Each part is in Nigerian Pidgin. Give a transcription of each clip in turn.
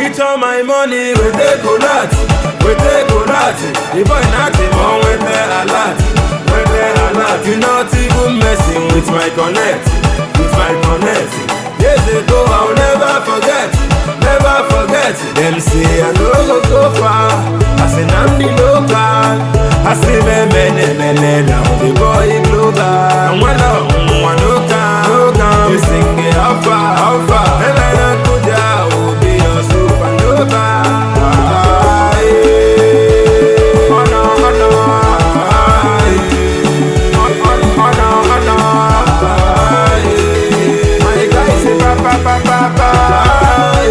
Eat all my money, we take colat, we take colat. The boy not him on with the alert, with the alert. You not even messing with my connect, with my connect. Years ago I'll never forget, never forget. Them say I no go go far, I say I'm the local. I say me me me me me now the boy global. And when I want no can, no can. You sing it how far, how far. And I don't go down, will be your supernova. Ah, yeah. Oh no, oh no. Ah, yeah. Oh, oh, oh no, oh no. Ah, yeah. My guy say pa pa pa pa pa. Ah,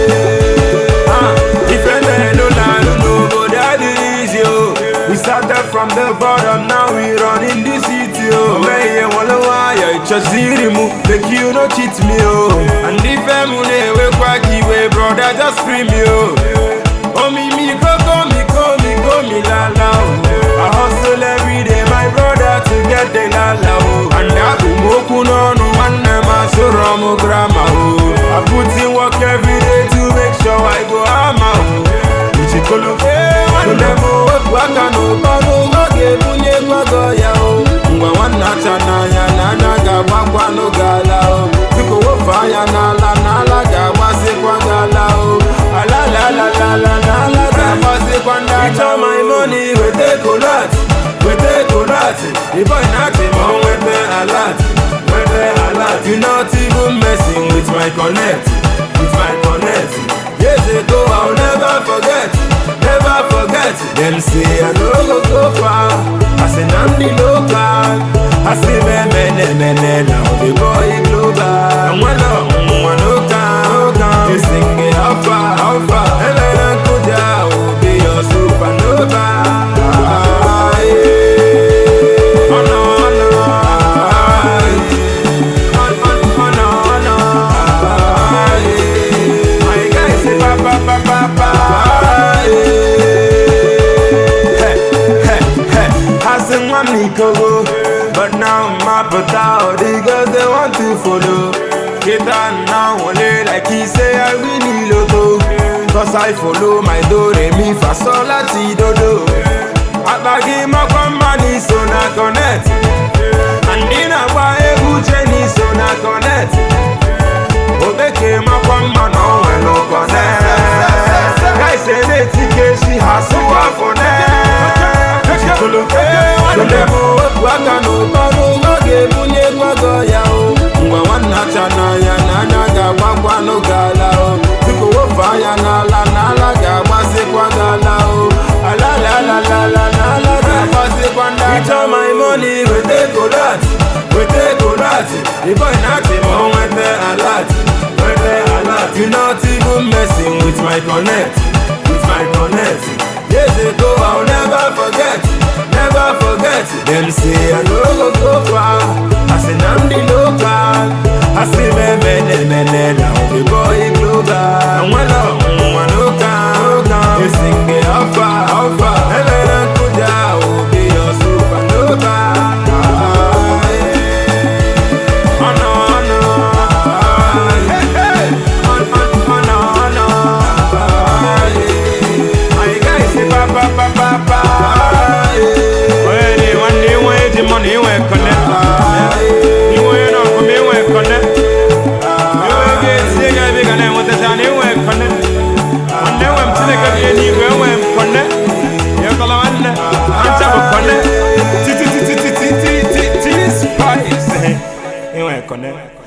yeah. Ah, if you no land, no go that easy, oh. We started from the bottom, now we run in the city, oh. Man, you wanna why you just see mu, make you no cheat me, oh. And if I'm money, we quacky way, brother, just free me, oh. Oh, me, me, go, go, me, go, me, go, me, la, la, oh. I hustle every day, my brother, to get the la, la, oh. And I go, moku, no, no, one, man, so wrong, grandma, oh. I put in work every day to make sure I go, hammer, oh. Ichikolo, eh, one, them, oh, waka, no, bano, oge, bunye, gwago, ya, oh. Ngwa, one, nacha, na, ya, na, na, ga, wakwa, no, gala, oh. Biko, wo, fire, na, la, na, la, ga, wase, kwa, gala, oh. Ala, la, la, la, la, la, la, ga, wase, kwa, gala, Eat all my money, we take a lot, we take a lot. The boy not him on with the alert, with the alert. You not even messing with my connect, with my connect. Years ago I'll never forget, never forget. Them say I no go go far, I say I'm the local. I say me me me me me now the boy global. And when I when no can, no can. You sing it how far, how far. And I don't go down, will be your supernova. Ah, yeah. Oh no, oh no. Ah, yeah. Oh, oh, oh no, oh no. Ah, yeah. My guy say pa pa pa pa pa. Ah, yeah. Hey, hey, hey. I say one Nikogo, but now I'm up without the girls they want to follow. Get on now, only like he say I really loto. Cause I follow my do re mi fa sol la ti do do. Abagi mo kwambani so na connect. Andina kwa ebu cheni so na connect. Obeke mo kwamba no we no connect. Guys say they tike she has so for net. Chikolo, Chulemo, waka no bano, oge bunye gwago ya o. Ngwa wana chana ya na na ga wakwa no gala o. Biko wo fire na la na la ga wase kwa gala o. Ala la la la la la la ga wase kwa ndala. Eat all my money, we take a lot, we take a lot. The boy not him on with the alert, with the alert. You not even messing with my connect, with my connect. Years ago I'll never forget, never forget. Them say I no go go far, I say I'm the local. I say me me me me me now the boy global. And when I want no can, no can. You sing it how far, how far. And then I go down, will be your supernova. Ah, yeah. Oh no, oh no. Ah, yeah. Oh, oh, oh no, oh no. Ah, yeah. My guy say pa pa pa pa pa. Ah, yeah. When they one day when the money we connect. Ah, yeah. You want to come in we connect. You will get sick of big and then what the time you we connect. One day when to the game you go when connect. You call on the answer for connect. T t t t t t t t spice. You we connect.